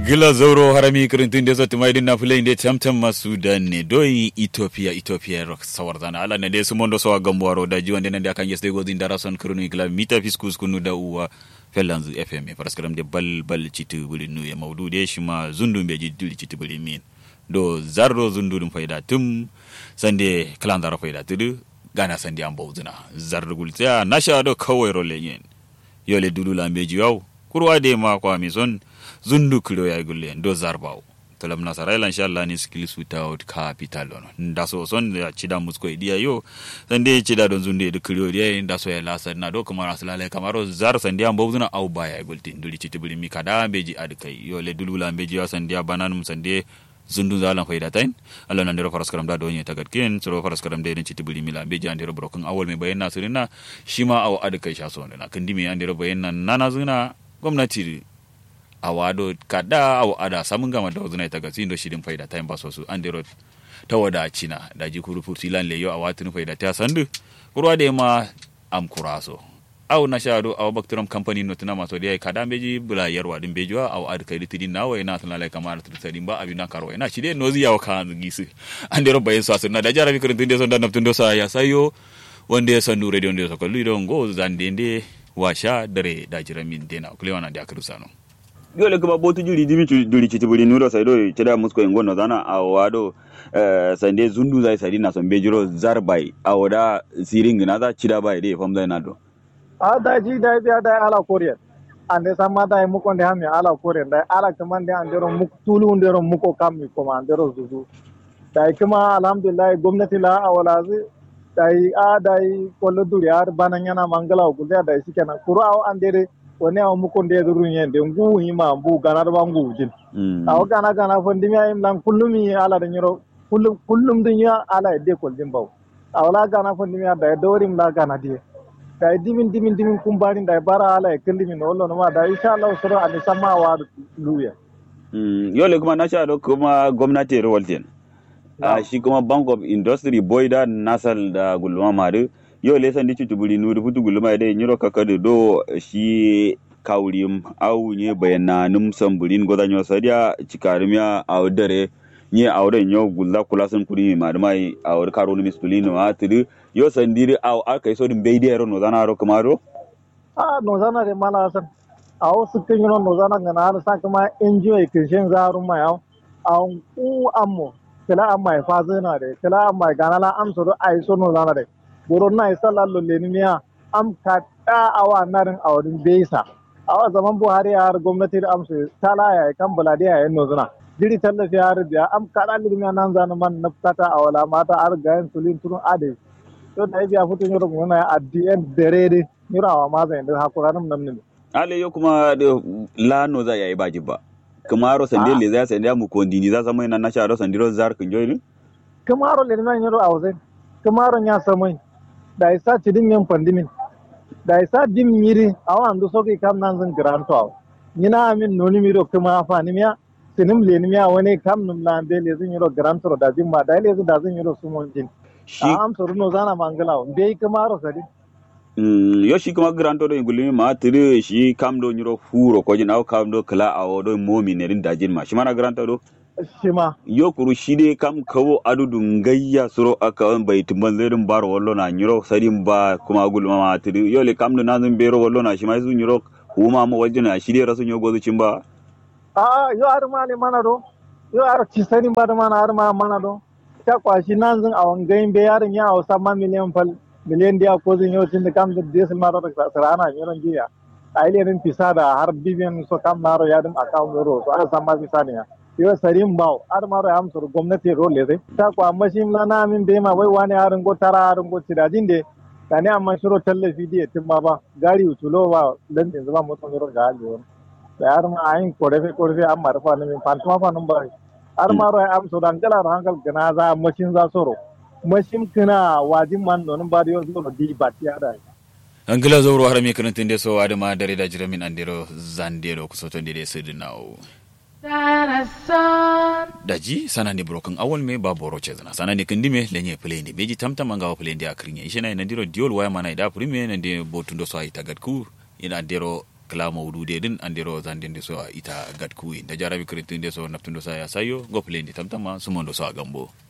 gila zauro harami kirintin da zata mai dinna fulai da tamtam masu da ne doyi ethiopia ethiopia rock sawar zana ala ne dai su mondo sawa gambuwaro da jiwan da nan da kan yeste godin da rason kirinu gila mita fiskus kunu da uwa fellanzu fm e paraskaram de bal bal citu buli nu ya maudu de shi ma zundun be jiddu citu buli min do zarro zundudum fayda tum sande kalandara fayda tudu gana sande an bawzuna zarru gulta nasha do kawai role yen yole dulu lambe jiwaw kurwa de ma kwa mison zundu kilo ya gulle do zarbaw talam nasara ila inshallah ni skills without capital ono ndaso son ya chida musko idia yo sande chida don zunde edu kilo dia ndaso ya lasa na do kamar aslale kamaro zar sande am bawzuna au baya gulti nduli chitibuli mi kada beji adkai yole dulu lambe jiwa sande bananum sande zundu zalan fayda tain allah nan dero faras karam da donye tagat ken soro faras karam da ci tibuli mila be jan dero broken awol me bayan nasirina shima aw ad kai sha so na kandi me an dero bayan nan nana zuna gwamnati awado kada aw ada samun gama da zuna tagat sin do shidin fayda tain ba so su an dero tawada cina da ji kuru furti lan leyo awatin fayda ta sandu kurwa de ma am kuraso aw na shado aw bakterum company no tuna maso dai kada beji bula yarwa din bejuwa aw ad kai litidin nawa ina tana lai kamar tu tadin ba abina karwa ina shi dai nozi yawa kan gisu an dero bayin sa sunna da jarabi kurin tunde son da naftun do sa ya sayo wanda ya sandu radio ndo so kallu don go zande nde washa dare da jiramin dena kulewana da akru sano yole kuma botu juri dimi juri chiti buri nuro sai do cheda musko ngono zana awado uh, sande zundu zai sadi na son bejiro zarbai awoda siring na za chida bai de fam zai na do a da ji da biya da ala koriya ande samma da mu konde hami ala koriya da ala kaman da andero mu tulu ndero mu ko kam mi ko andero zuzu da kuma alhamdulillah gwamnati la awala zi da a da kollo duriya banan yana mangala ko da da shi kenan kuru aw andere wani aw mu konde da run yende ngu hima bu ganar ba ngu jin aw gana gana fondi mi ayim lan kullum yi ala da nyoro kullum kullum dunya ala de kol jin baw awla gana fondi mi da dorim la gana die da dimin dimin dimin kumbani da bara ala e kendi min wallo no ma da insha Allah sura an sama wa luya mm yole kuma na sha kuma gwamnati rawalten a shi kuma bank of industry boy da nasal da gulma madu yole san di tutubuli nuru futu gulma da nyiro kakadu do shi kawrim au nye bayana num samburin godanyo sadia chikarimya au dare nye awre nyo gulla kula sun kuri ma mai awre karo ni mispuli no atiri yo sandiri aw aka iso dum beidi ero no zana ro kamaro a no zana de mala san aw sukin no no zana ngana har sa kuma enjoy kishin zaru mai aw aw ku ammo kala amma fa zana de kala amma ganala am so do ai so no zana de boro na isa lallo le ni am ka da awa narin awrin beisa awa zaman buhari har gwamnati da amsu tala ya kan buladiya ya no zana jiri tallafi har biya am kada lirmi nan zanu man naftata a wala mata har gayan sulin turun ade to da biya futu nyoro muna at the end dare de nyoro wa ma zan da hakura nam nam ne ale yo kuma la no za yayi baji ba kamaro sande le za sande mu kondini za samai nan na sharo sandiro zar kun joyi kamaro le nan nyoro awze kamaro nya samai da isa cidin men pandimin da isa dim miri awan do soki kam nan zan granto nyina amin noni miro kuma fa ni miya sinim le miya wani kam num la be le zin yoro grantoro da jin ma da le zin da zin yoro sumon jin shi am soru no zana mangala be kuma ro sadi mm yo shi kuma granto do ngulimi ma tiri shi kam do nyoro furo ko jin aw kam do kala awo do momi ne rin da jin ma shi mana granto do shi ma yo kuru shi de kam kawo adudu ngayya suro aka on bai tumban zerin baro wallo na nyoro sadin ba kuma gulma ma tiri yo le kam do nazin bero wallo na shi ma su nyoro huma mo wajina shi de rasu nyogo zu cimba a yo ar mali mana do yo ar ci sani ba da mana ar ma mana do ta kwashi nan zin a wangayin be yarin ya hausa ma miliyan fal miliyan dia ko zin yo tin da kam da desil ma da sarana yaron jiya a ile rin fisa da har bibiyan so kam na ro yadin account ro so ar sama fisa ne yo sarin baw ar ma ro am sur gwamnati ro le ta kwa mashim la na min be ma wai wani harin go tara harin go tidajin de kane amma shiro tallafi diya tin ma ba gari utulo ba dan din zama mutum ro ga hali yar ma ayin korefe korefe am marfa ne min pantuma fa num bari ar ma ro am so dan kala hankal gana za mashin za soro mashin kana wajin man non ba da yo di batiya da angila zoro har mi kan tinde so adama dare da jiramin andero zandero kusoto ndede sidinawo daji sana ni broken awol me ba boro chezna sana ni kindime lenye pleni beji tamta manga wa pleni ya krinye ishena ina ndiro diol waya mana ida prime na ndi botundo so ay tagat ku ina ndiro kala mawdude din andiro zandende so ita gat kuwi da jarabi kirintu inde so naftundo sa ya sayo go plende tamtama sumondo so a gambo